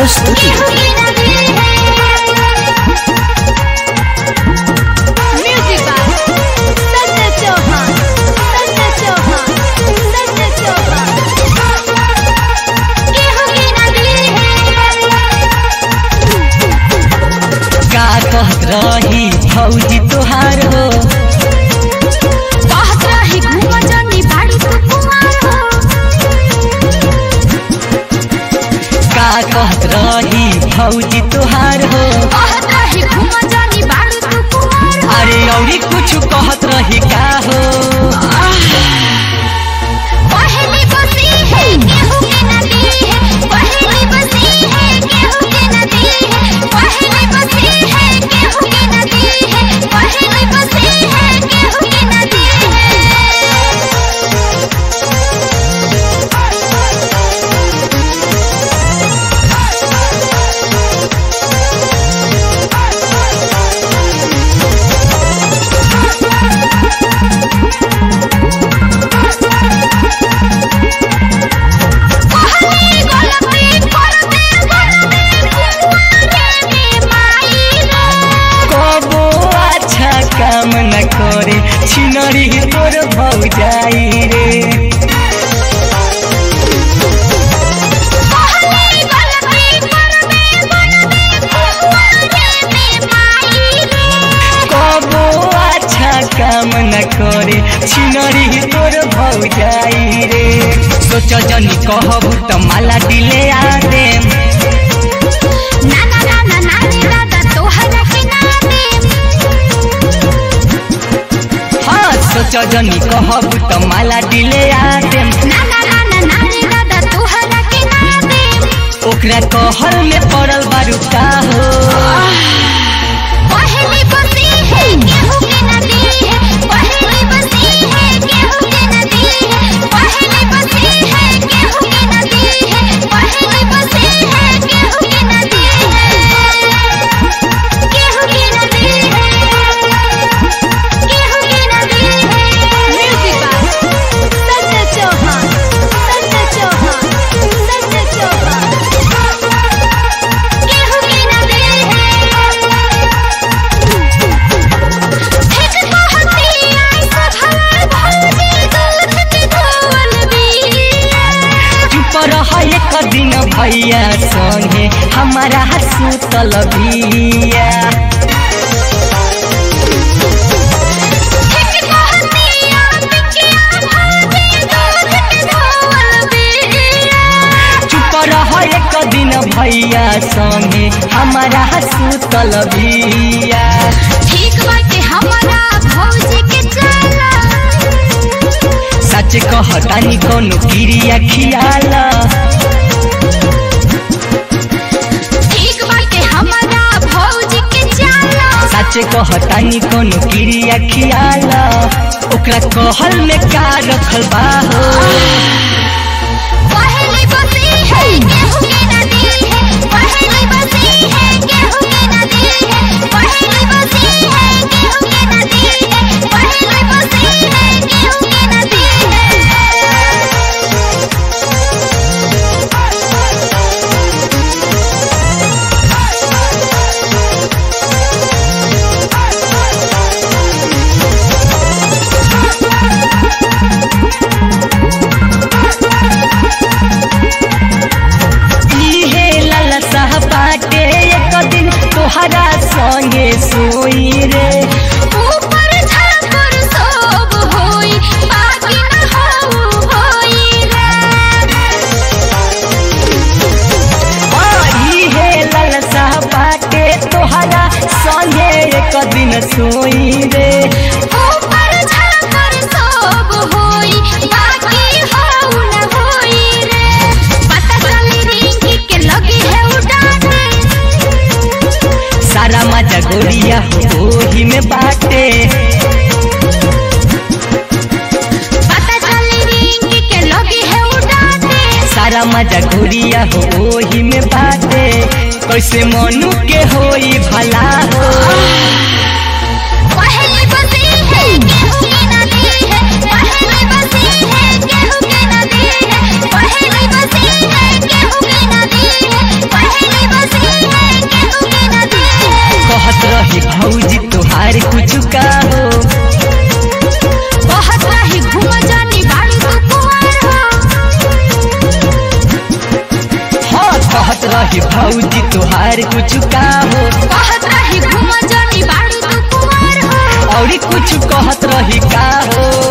प्रस्तुति Music by Sanjay Chauhan. Sanjay Chauhan. Sanjay Chauhan. गेहूं की नदी का कहत रही फौजी तोहार हो बहुत रही घूम जनी बाड़ी तू कुमार हो का कहत रही फौजी तोहार हो बहुत रही घूम जनी बाड़ी तू कुमार हो अरे औरी कुछ कहत रही का हो पहली बसी है गेहूं की नदी है पहली बसी है गेहूं की नदी है पहली बसी है गेहूं की नदी है पहली बसी है गेहूं की नदी है कहली गलती करते बनते कुंवारे में माई रे कबो अच्छा काम न करे छिनरी तोर भौजाई रे कहली गलती करते बनते कुंवारे में माई रे कबो अच्छा काम न करे छिनरी तोर भौजाई रे सोच जनी कहबू त माला दिले आ देम ना ना ना ना ना रे दादा तोहरा के ना दे हाँ सोच जनी कहबू त माला दिले आ देम ना ना ना ना ना रे दादा तोहरा के ना दे ओकरा कहल में पड़ल बारू का हो पहली बसी है गेहूं की नदी है पहली बसी है गेहूं की नदी है पहली बसी है गेहूं की नदी है पहली बसी है गेहूं की नदी है गेहूं की नदी है गेहूं की नदी है म्यूजिक बाय संजय चौहान संजय चौहान संजय चौहान गेहूं की नदी है एक कहती ऐसा भला भौजी दूध के धोवल बिया चुप रह एक दिन भैया संगे हमारा सुतल बिया एक कहती बिकिया भौजी दूध के धोवल बिया चुप रह एक दिन भैया संगे हमारा सुतल बिया ठीक बाटे हमारा भौजी के चला सच कहतानी कोनो क्रिया खियाला ठीक बाटे हमारा भौजी के चला सच कहतानी कोनो क्रिया खियाला ओकरा कहल में का रखल बा हो पहली बसी है गेहूं की नदी है पहली बसी है गेहूं की नदी है पहली बसी है गेहूं की नदी है पहली बसी है गेहूं की नदी इहे ललसा बाटे एक दिन तोहरा संगे सोई रे ऊपर झापर सब होई बाकी न हो होई रे इहे ललसा बाटे तोहरा संगे एक दिन सोई रे ऊपर झापर सब होई बाकी हो न होई रे पता चली रिंकी के लगी है उड़ाने सारा मजा गोरिया हो ओही में बाटे पता चली रिंकी के लगी है उड़ाने सारा मजा गोरिया हो ओही में बाटे कैसे मनु के होई भला हो पहली बसी है गेहूं की नदी है पहली बसी है गेहूं की नदी है पहली बसी है गेहूं की नदी है पहली भौजी तुहार कुछ का हो बहुत रही घूम जानी बाड़ी तू कुंवर हो हाँ कहत रही भौजी तुहार कुछ का हो बहुत रही घूम जानी बाड़ी तू कुंवर हो और कुछ कहत रही का हो